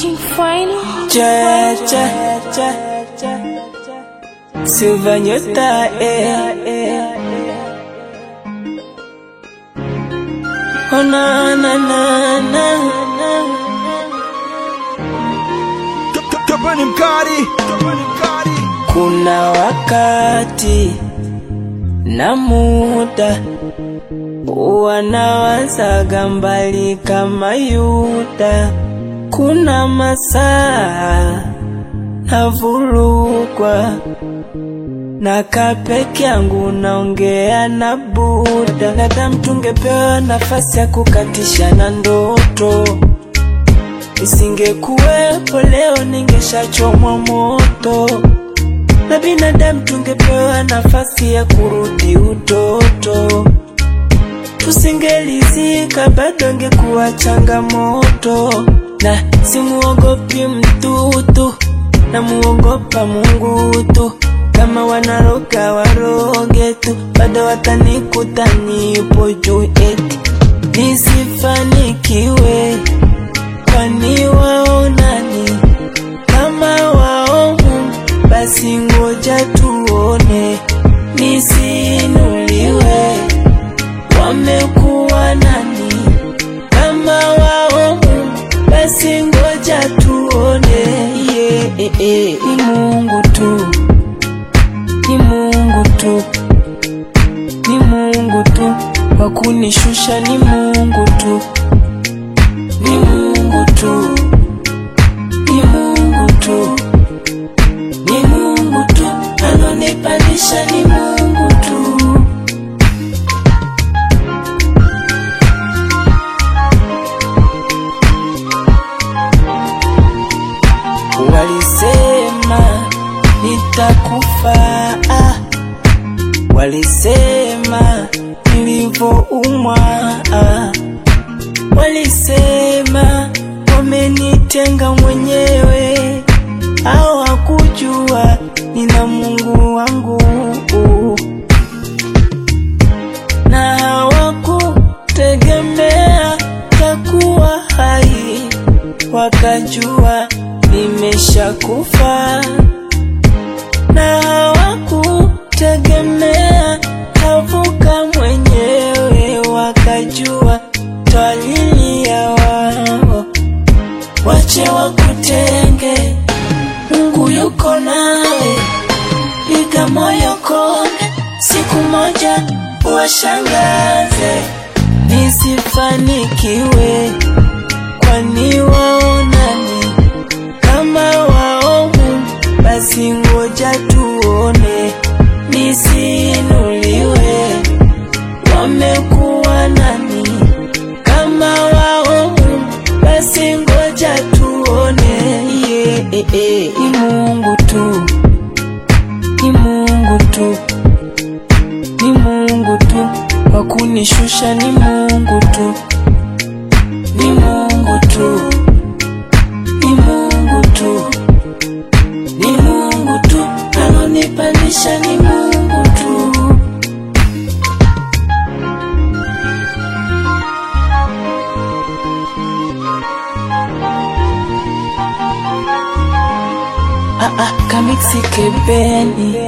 King Final. Cha cha cha cha Silva nyota eh eh Oh na na na na na Kapani mkali, kapani mkali. Kuna wakati na muda wanawazaga mbali kama Yuda. Kuna masaa navurugwa na kapeke yangu naongea na Buda. Nadamu tungepewa nafasi ya kukatisha na ndoto Isingekuwepo leo ningeshachomwa moto, na binadamu tungepewa nafasi ya kurudi utoto. Tusingelizika bado ngekuwa changamoto, na simuogopi mtutu, na muogopa Mungu tu. Kama wanaroga waroge tu, bado watanikuta nipo juu eti nisifanikiwe kwani wao nani kama wao Mungu? Basi ngoja tuone, nisiinuliwe. Wamekuwa nani kama wao Mungu? Basi ngoja tuone, yeah, eh, eh. Ni Mungu tu, ni Mungu tu, ni Mungu tu, wa kunishusha ni Mungu tu ni Mungu tu, ni Mungu tu, ni Mungu tu, anonipandisha ni Mungu tu. Walisema nitakufa, ah. walisema nilivyoumwa ah. Walisema wamenitenga mwenyewe, hawakujua nina Mungu wangu, na hawakutegemea takuwa hai, wakajua nimeshakufa, na hawakutegemea tavuka mwenyewe, wakajua twalilia wao, wache wakutenge, Mungu yuko nawe, piga moyo konde, siku moja washangaze, nisifanikiwe, kwani wao nani kama wao Mungu? Basi ngoja tuone, nisiinuliwe, wamekuwa nani kama wao Mungu, basi ngoja tuone. Yeah, eh, eh. Ni Mungu tu, ni Mungu tu, ni Mungu tu, wa kunishusha ni Mungu tu, ni Mungu tu, ni Mungu tu, ni Mungu tu, anonipandisha ni Mungu tu. Ah, ah, kamiksi kebeni